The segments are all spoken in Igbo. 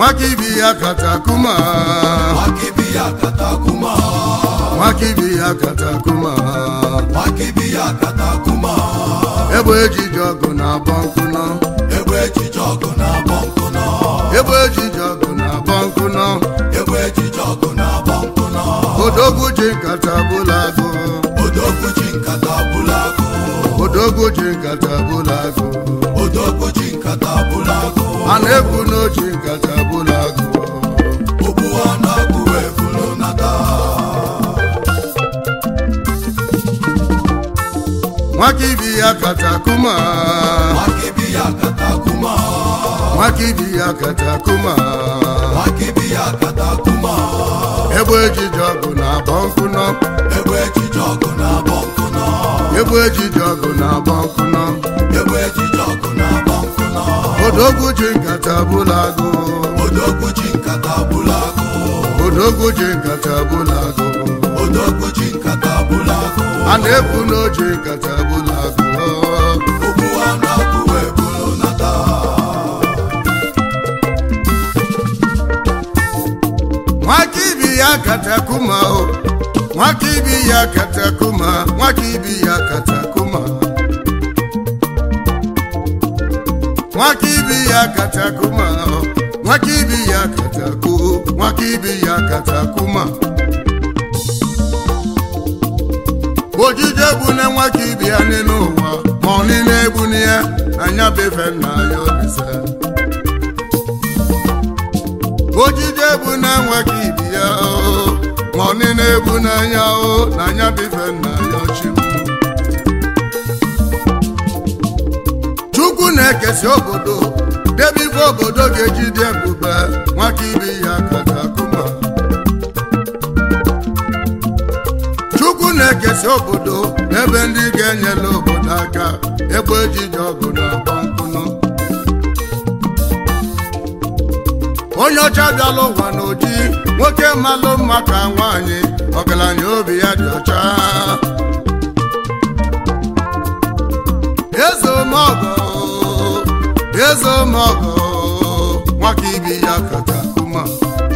nwakibi ya katakuma nwakibi ya katakuma nwakibi ya katakuma nwakibi ya katakuma egbe ejiji ọgụ na-abọ nkụnọ egbe ejije ọgụ na-abọ nkụnọ egbe ejiji ọgụ na-abọ nkụnọ egbe ejije ọgụ na-abọ nkụnọ odogwu ji nkata bụla agụ odogwu ji nkata bụla agụ odogwu ji nkata bụla agụ odogwu ji nkata bụla agụ a na-ekwu n'oji nkata bụla agụ ogbu ha na-agụ wee bụrụ nata nwakibi ya katakuma nwakibi ya katakuma nwakibi ya katakuma nwakibi ya katakuma egbe ejiji ọgụ na-abọ nkụnọ egbe ejije ọgụ na-abọ nkụnọ egbe ejiji ọgụ na-abọ nkụnọ egbe ejije ọgụ na-abọ nkụnọ odogwu ji nkata bụla agụ odogwu ji nkata bụla agụ odogwu ji nkata bụla agụ odogwu ji nkata bụla agụ a na-ekwu n'oji nkata bụla agụ ogbu ha na-agụ wee bụrụ nata nwakibi ya katakuma o nwakibi ya katakuma nwakibi ya katakuma nwakibi ya katakuma o nwakibi ya kataku nwakibi ya katakuma ojije gbune nwakibi ya n'elu ụwa ma ọ niile egbuni ya anya befe nna ya obise ojije bụ na enweghị ibi ya o ma ọ niile ebu n'anya o na anya bife nna ya ọchịmụ chukwu na-ekesi obodo debe ife obodo ga-eji dị ebube nwaka ibi ya katakuma chukwu na-ekesi obodo ebe ndị ga-enyela obodo aka ebe ejije ọgụ na-agba nkụnụ onye ọcha bịala ụwa n'oji nwoke malụ mma ka nwaanyị ọgaranya obi ya dị ọcha eze omọgọ eze omọgọ nwaka ibi ya katakuma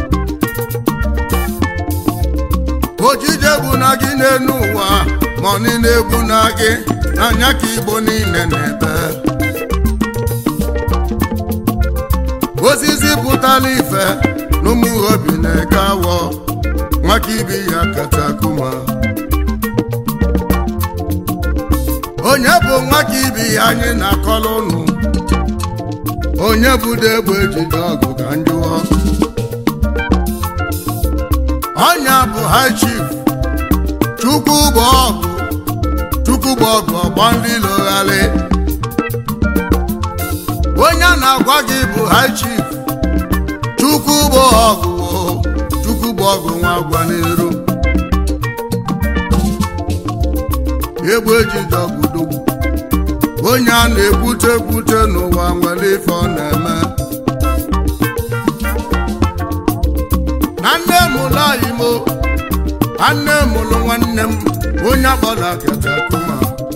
ojije bụ na gị n'elu ụwa ma ọ niile egbu na gị n'anya ka igbo niile na-ebe osisi pụtara ife n'ụmụ obi na-eke awọ nwaka ibi ya katakuma onye bụ nwaka ibi ya anyị na-akọrọ ụnụ onye budo egbe ejide ọgụ ka njụọ ọnya bụ high chief chukwu bụ ọgụ chukwu bụ ọgụ ọgba ndị logharị onye a na-agwa gị bụ high chief chukwu bụ ọgụ o, chukwu bụ ọgụ nwa agwa n'iru egbe ejide ọgụdogwu onye a na-ekwute ekwute n'ụwa nwere ife ọ na-eme na nne m ụlọ imo nne m ụlụ nwanne m onye akpọla katakuma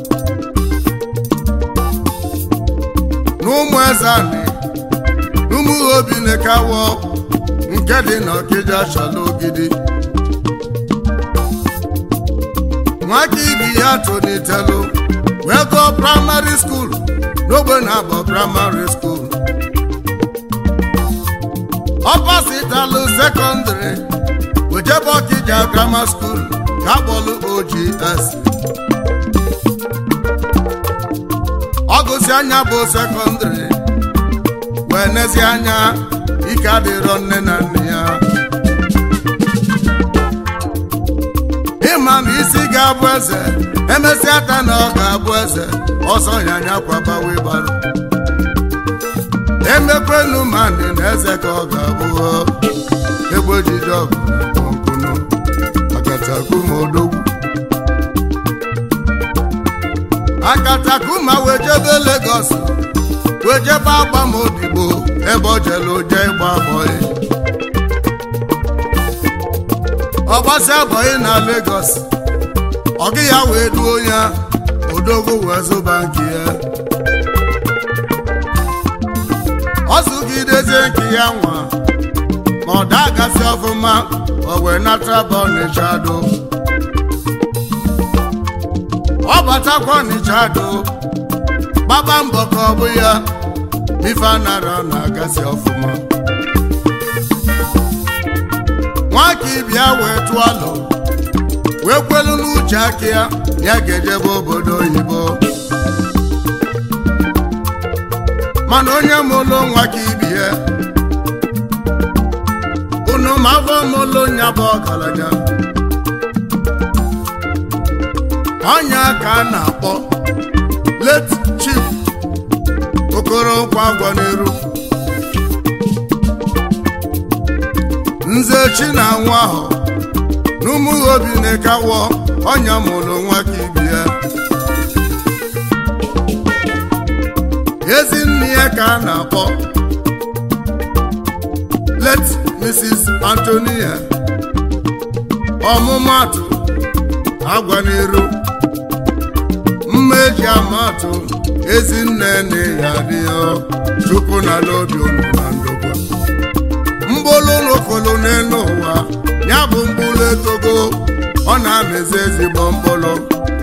n'ụmụ eze anị n'ụmụ obi na-ekawọ nke dị n'ọkịja chala ogidi nwaka ibi ya tolitelu wee gụọ praịmarị skuul n'ogbe na-abọ praịmarị skuul ọpasitalụ sekọndịrị ojebe ọkịja grama skuul ka akpọlụ ogs ọgụsi anya bụ sekọndịrị wee nezi anya ike adịrọ nne na nne ya ịma na isi ga-abụ eze emesịa ata na ọ ga-abụ eze ọsọ ya anya kwabawe gbara emekwenu ma ndị na eze ka ọ ga-abụ egbe ejije ọgụ na nkụnụ akatakuma odogwu akatakuma wee jebe Lagos wee jebe agbamodigbo ebe o jere oje ịgba bọyị ọgbasi abọyị na Lagos ọgị ya wee duo ya odogwu wee zụba nke ya ọ zụgidezie nke ya nwa ọ dagasị ọfụma o wee nata bụ ọnịcha do ọ batakwa ọnịcha do gbaba mbọ ka ọ bụ ya ife anara na-agasị ọfụma nwaka ibia wee tụọ alụ wee kwelu n'uche aka ya ya ga-ejebe obodo oyibo mana onye mụlụ nwa ka ibie unu ma afọ mụlụ nya bụ ọgaranya ọnya ka a na-akpọ late chief okoro nkwa agwa n'iru nze chi na nwa ahụ n'ụmụ obi na-ekawọ ọnya mụrụ nwa ka ibie ezi nne ya ka a na-akpọ late mrs antonia ọmụmatụ agwa n'iru mma eji amatụ ezinne na ya adịghị chukwu na n'obi unu na ndokwa mgbolu n'okolo n'elu ụwa ya bụ mgbulu etogo ọ na-amezi ezigbo mkpụrụ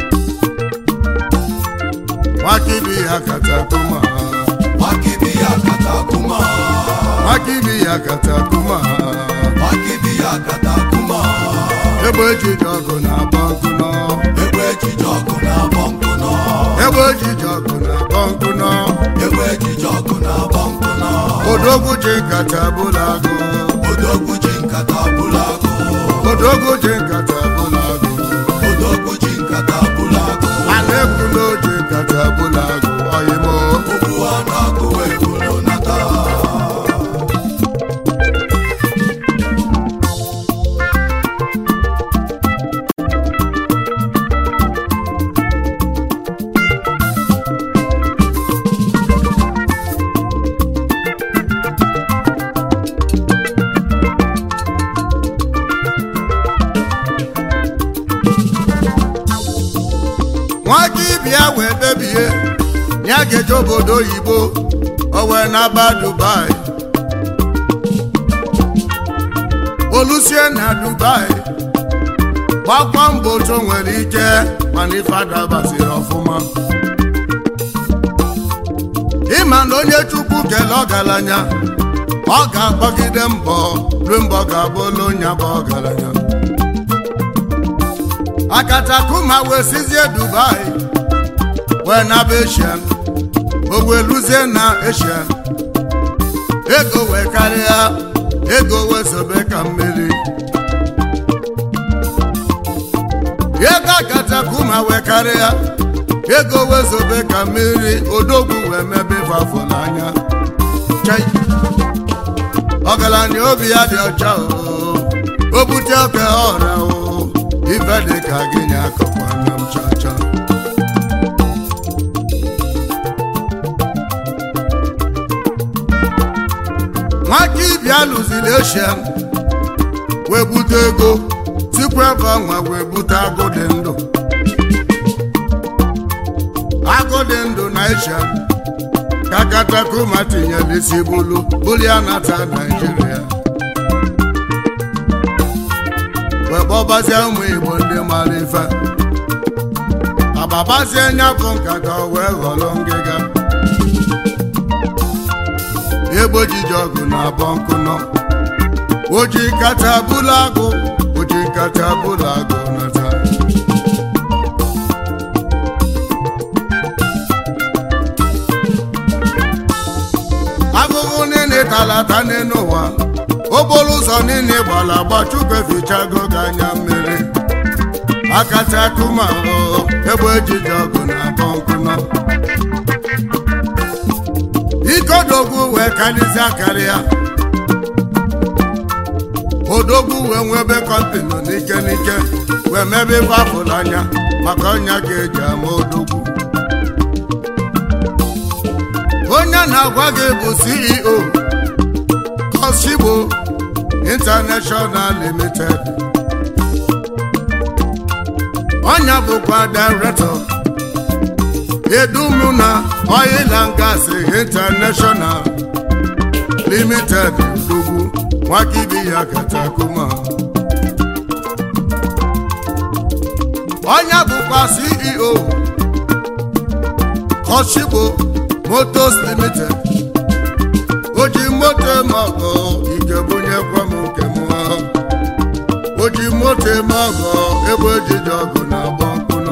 nwakibi ya katakuma Wakibi ya katakuma, nwakibi ya katakuma wakibi ya katakuma, egbe ejiji ọgụ na-agba nkụ nọ egbe ejije ọgụ na-abọ nkụ nọ, egbe ejiji ọgụ na-agba nkụ nọ egbe ejije ọgụ na-abọ nkụ nọ, odogwu ji nkata bụla agụ odogwu ji nkata bụla agụ, odogwu ji nkata bụla agụ odogwu ji nkata bụla agụ, a na-ekwu na o ji nkata bụla agụ ọyịmo okwu a na-agụ ebulu nata. nwaka ibia wee kpebie ya ga-eje obodo oyibo o wee naba dubai olusie na dubai gbakwa mbọ otu o nwere ike mana ife adabasịrị ọfụma ịma na onye chukwu kele ọgaranya ọ ga-agbagide mbọ ruo mbọ ga-abụ olu onye bụ ọgaranya akatakuma wee sizie dubai wee naba eshian o wee luzie na eshian ego wee karịa ego wee sobe ka mmiri ego akatakuma wee karịa ego wee sobe ka mmiri odogwu wee mebe ifafụla anya Chai. ọgaranya obi ya dị ọcha o o bute oke ọrịa o ife dị ka gị nye akọkwa nna m chacha nwaka ibia lụziri eshia wee bute ego tupu ebe nwa wee bute agụ dị ndụ agụ dị ndụ na eshia ka katakuma tinyere isi bulu bulu ya nata naijiria wee kpọbazie ụmụ igbo ndị mara ife agbabazie nyafụ nkata o wee ghọrọ ngịga egbo jiji ọgụ na-abọ nkụ nọ oji nkata bụla agụ oji nkata bụla agụ nata agụgụ niile talata n'elu ụwa okporo ụzọ niile gbara agba chukwu efichago gị anya mmiri akata akụma ahụhụ ebe ejiji ọgụ na-abọ nkụ nọ ikodogwu wee karịsịa karịa odogwu wee nwebe kọmpinu n'ike n'ike wee mebe ife afụrụ anya maka ọnya ga-eji ama odogwu onye na-agwa gị bụ ceo Koshibo International Limited ọnya bụkwa director edumuna oil and gas international limited dugwu nwaka ibi ya katakuma onye bụkwa ceo kọchibo motos limited o ji moto eme ọgọ ike bunyekwa m nke m o ji moto eme ọgọ ebe ejiji ọgụ na-agba mkpụnụ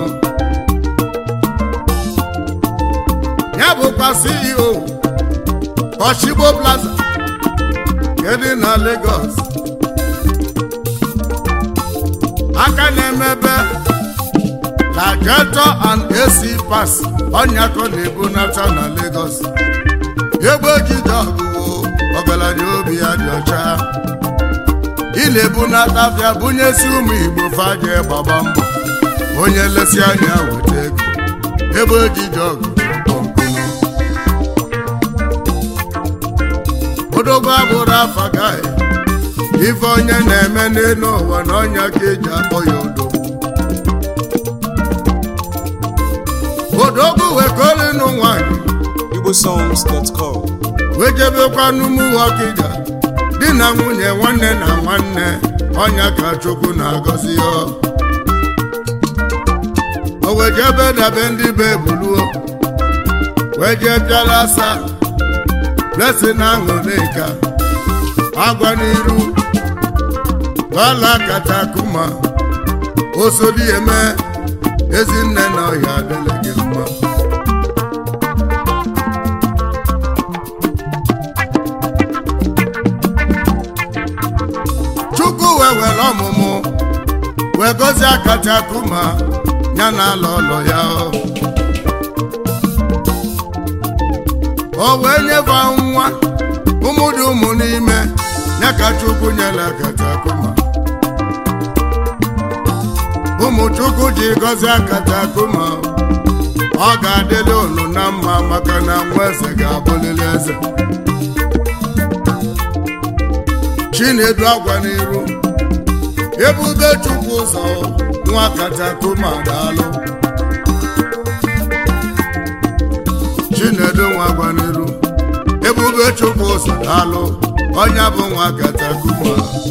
ya bụkwa ceo kọchibo plaza kedụ na Lagos aka na-emebe Lageto and AC pass ọnyakọ na-ebunata na Lagos egbe ejije ọgụgụ ọgaranya obi ya dị ọcha ị na-ebunata afịa bunyesi ụmụ Igbo faje gbaba mbọ onye lesi anya weta ego ebe ejije ọgụ odogwu abụrụ afa gaghị ife onye na-eme n'elu ụwa na ọnya ka eji akpọ ya odogwu odogwu wekolinu nwanyị igbosongs.com wee jebekwa n'ụmụ ọkịja di na nwunye nwanne na nwanne ọnya ka chukwu na-agọzi ya o wee jebe dabe ndị be buluo wee jee bịara asa blessing aṅụlịka agwa n'iru bala katakuma osodi eme ezinne na ọhịa adịla gị mma chukwu wee were ọmụmụ wee gọzie katakuma ya na ala ụlọ ya o wee nyefe nwa ụmụ dị ụmụ n'ime ya ka chukwu nyere katakuma ụmụ chukwu ji gọzie katakuma ọ ga-adịrị unu na mma maka na nwa eze ga-abụlili eze chinedu agwa n'iru ebube chukwu ụzọ nwa katakuma daalụ chinedu nwa gwa n'iru ebube chukwu ụzọ daalụ onye bụ nwa katakuma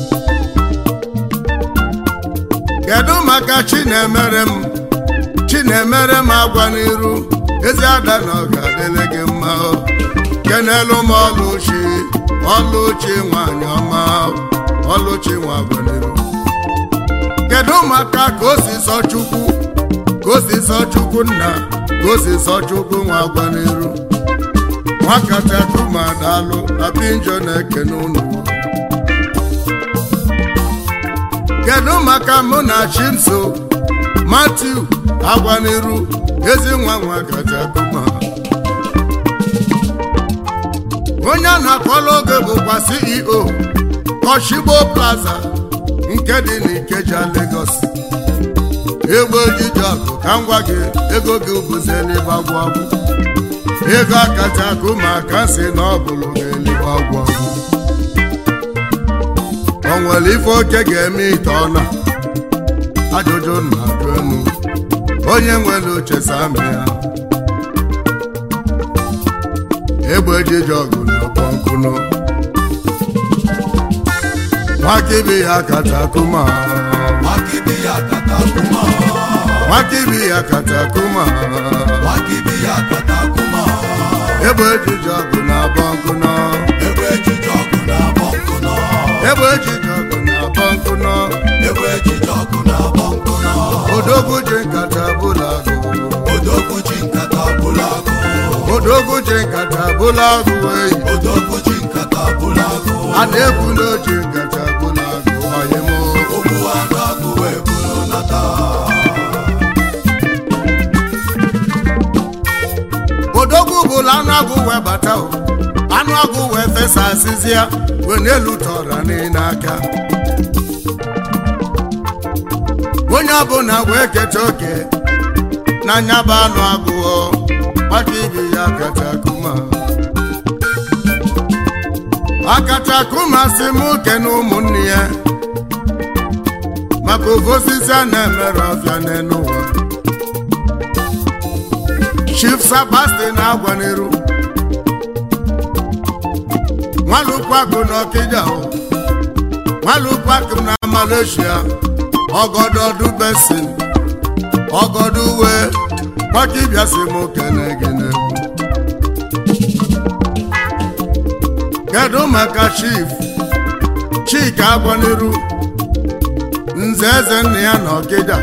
kedu maka chinemere m chinemere m agwa n'iru ezi ada na ọ ga-adịrị gị mma o. kenelu m ọlụchi ọlụchi nwanyị ọma ọlụchi nwa agwa n'iru kedu maka ka o si sọ chukwu ka o si sọ chukwu nna ka o si sọ chukwu nwa agwa n'iru nwakatakuma daalụ apinjo na-ekene unu kedu maka mụ na chimso matiu agwaniru ezi nwa nwa katakuma onye a na-akpọrọ oge bụkwa ceo kọshigbo plaza nke dị n'ikeja Lagos ego ojiji ọkụ ka m gwa gị ego gị bụzelibe agwụ agwụ ego akatakuma ka si na ọ bụrụ ga-elibe agwụ agwụ o nwere ife oke ga-eme ite ọna ajụjụ na-ajụ enu onye nwere uche sami ya egbe ejiji ọgụ na ọkpọ nkụnụ nwakibi ya katakuma Wakibiya katakuma, nwakibi ya katakuma wakibiya katakuma, egbe ejiji ọgụ na ọkpọ nkụnụ ebe ejije ọgụ na-abọ nkụ nọ, egbe ejiji ọgụ na ọkpọ nkụnụ ebe ejije ọgụ na-abọ nkụ nọ, odogwu ji nkata bụla agụ odogwu ji nkata bụla agụ, odogwu ji nkata bụla agụ eyi odogwu ji nkata bụla agụ, a na-ekwu n'oji nkata bụla agụ ọyịm ogbu anụ agụ wee bụrụ nata. odogwu bụla anụ agụ wee bata o anụ agụ wee fesa asịzi ya wee n'elu tọra n'ile aka onye ọbụla wee keta oke na nyaba anụ agụọ maka ibi ya katakuma akatakuma si m kene ụmụnne ya maka ofe osisi a na-emere ọfịa n'elu ụwa chief Sebastian agwaniru nwalụkwagụ n'ọkịja o nwalupak na malaysia ọgọdọdụ besin ọgọdụ uwe maka ịbịasị m kene gị n'egwu kedu maka chief chika agbaniru nze eze nna ya na ọkịja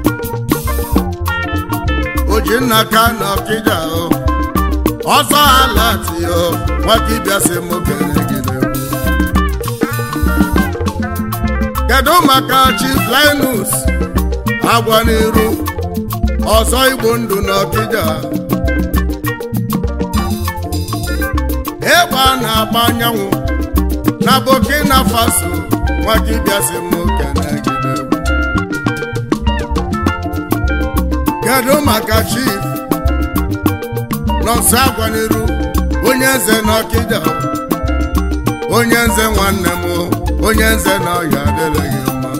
ojinna ka na ọkịja o ọsọ ala tiyo nwaka ịbịasị m kene gị n'egwu kedu maka chief linus agbaniru ọzọ igbo ndụ na ọkịja ịgba na-agba anyanwụ na burkina faso nwaka ịbịasị m kene gị n'egwu kedu maka chief nọsụ agbaniru onye eze na ọkịja onye nze nwanne m onye nze na ọya adịrịghị mma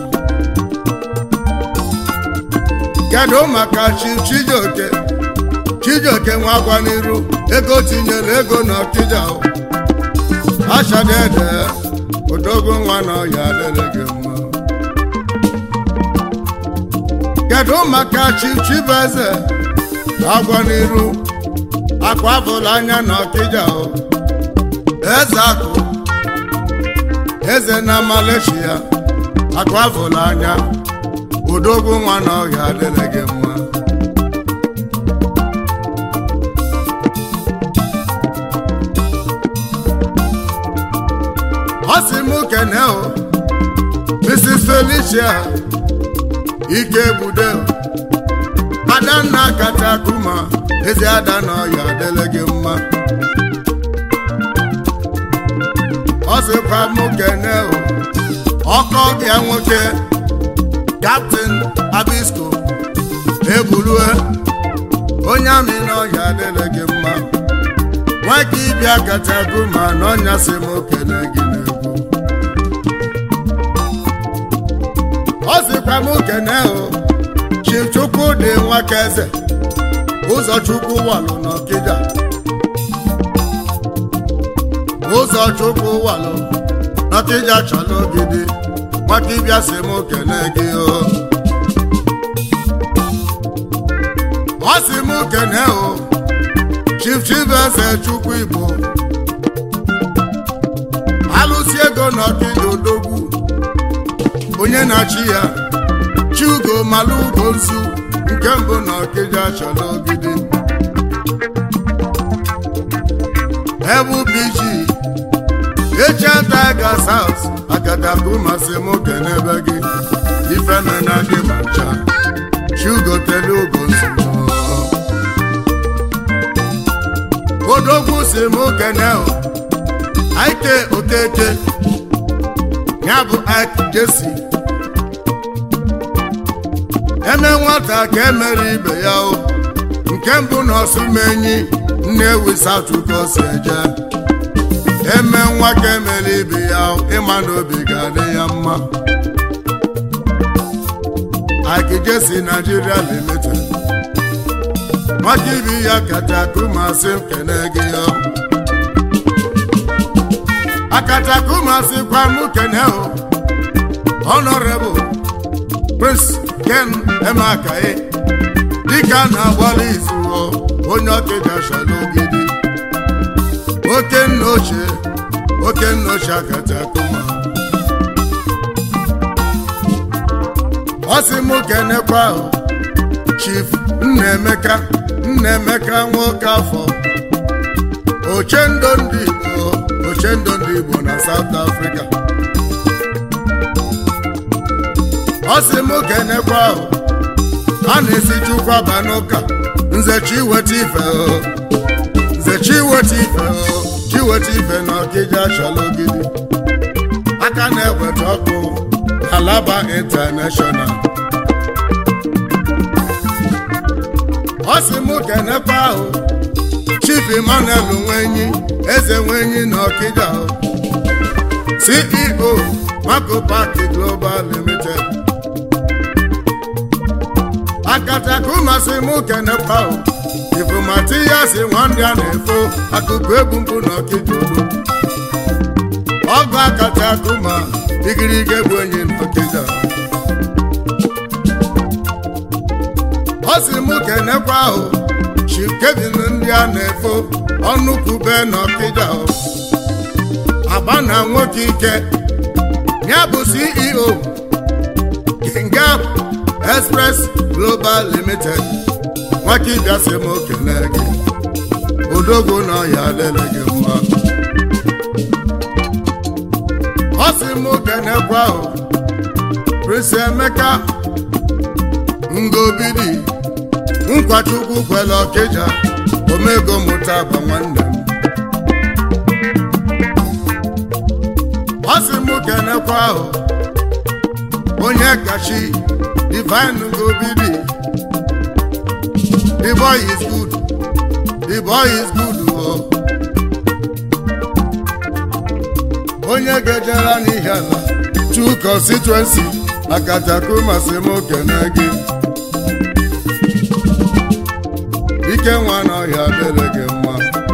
kedu maka chief chijioke chijioke nwa agbaniru ego tinyere ego na ọkịja ashadede odogwu nwa na ọya adịrịghị mma kedu maka chief chibeze agbaniru akwa afụla anya na ọkịja eze akụ eze na malaysia akụ afụla anya odogwu nwa na ọhịa adịrị gị mma ọ sị m kene o mrs felicia ike gbude adanna kacha kuma ezi ada na ọhịa adịrị gị mma ọ sịkwa m kene o ọkọ bịa nwoke kaptịn abisko egburue onye amị n'ọhịa adịrị gị mma nwaka ịbịa kacha kuma na ọnya si m kene gị n'egwu ọ sịkwa m kene o chifchukwu dị nwaka eze ụzọ chukwu walụ n'ọkịja ụzọ chukwu walụ n'ọkịja chọrọ ogidi maka ịbịa si m kene gị o ọ si m kene o chief chief eze chukwu igbo alụsi ego n'ọkịja odogwu onye na-achị ya chiugo malụ ugo nzu nke mbụ na ọkịja chọrọ ogidi ebu biji eche tiger south akataku masị m kenebe gị ife mena gị ma ncha chiugo tele ugo nzu odogwu si m kene o aike okeke ya bụ ike jesi eme nwata ka emere ibe ya o nke mbụ na ọsụmenyi nnewi satuka o si eje eme nwa ka emere ibe ya o ịma na obi ga-adị ya mma akijesi Nigeria limited maka ibi ya katakumasị kene gị ya akatakumasị kwa mụ kene o honorable prince ken emakae dịka na-agbalị izu onye ọkịja shalogidi oke nna ochie oke nna ochie akatakuma ọ sị mụ kenekwa ahụ chief nnaemeka nnaemeka nwoke afọ ochendo ndị igbo ochendo ndị igbo na south africa ọ sị mụ kenekwa ahụ a na-esi chukwu aba n'ụka nze chiweta ife o nze chiweta ife o chiweta ife na ọkịja chalogidi aka na-eweta ọkụ na laba international ọ sị mụ kenekwa ahụ chief emmanuel nwenyi eze nwenyi na ọkịja o ceo mako park global limited akatakumasị mụ kenekwa o ifumati ya si nwanne a na-efo akụkụ egwu mbụ na ọkịja odo ọgụ akatakuma igirige bụ enyi n'ọkịja ọ sị mụ kenekwa ahụ chi kevin ndị a na-efo ọnụ kwube n'ọkịja agba na nwoke ike ya bụ ceo kingap express global limited nwaka ịbịa sị m okele gị odogwu na ọya lele gị mma ọ sị m kenekwa ahụ prince emeka ngobidi nkwachukwu kwele ọkịja omego mụta agba nwanne m ọ sị m kenekwa ahụ onye kachi divine ngobidi the boy is good the boy is good o onye gejere n'ihi ala two constituency akatakuma sị m kene gị ike nwa n'ọhịa dịrị gị mma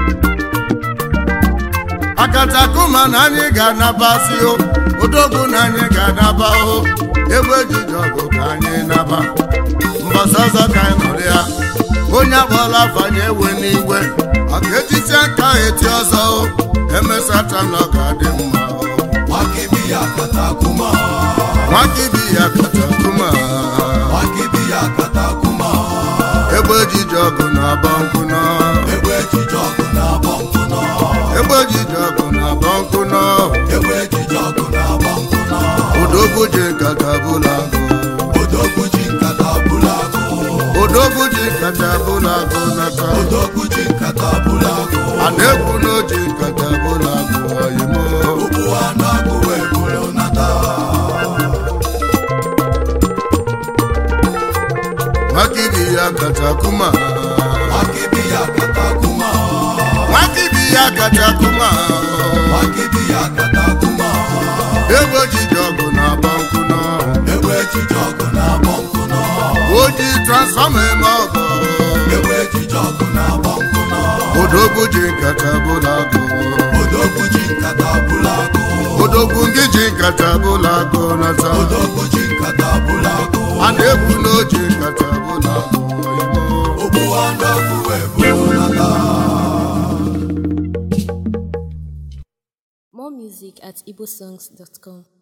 akatakuma na anyị ga-anabasị o odogwu na anyị ga-anaba o egbe ejiji ọgụ ka anyị naba mbọsọzọ ka anyị nọrọ ya onye agbala afanye ewe n'igwe maka etiti aka eti ọzọ o emesata na ọ ga-adị mma o Wakibiya katakuma, nwaka ibi ya katakuma wakibiya katakuma, egbe ejiji ọgụ na-aba nkụ nọ egbe ejije ọgụ na-agba nkụ nọ, egbe ejiji ọgụ na-aba nkụ nọ egbe ejije ọgụ na-agba nkụ nọ, odogwu ji nkata bụla agụ odogwu ji nkata bụrụ agụ, odogwu ji nkata bụla agụ nata odogwu ji nkata bụrụ agụ, a na-ekwu na o ji nkata bụla agụ oyimo ugbu a na-agụ wee bụrụ nata. nwaka ibi ya katakuma Wakibiya katakuma, nwaka ibi ya katakuma wakibiya katakuma, egbe ejiji ọgụ na-aba nkụ nọ egbe ejije ọgụ na-agba nkụ nọ, o ji transfọma eme ọgụ egbe ejije ọgụ na-agba nkụ nọ, odogwu ji nkata bụla agụ odogwu ji nkata bụrụ agụ. odogwu ndị ji nkata bụla agụ nata odogwu ji nkata bụrụ agụ a na-ekwu na o ji nkata bụla agụ oyimo ogbu ọdọgwu wee bụrụ nata More music at igbosongs.com.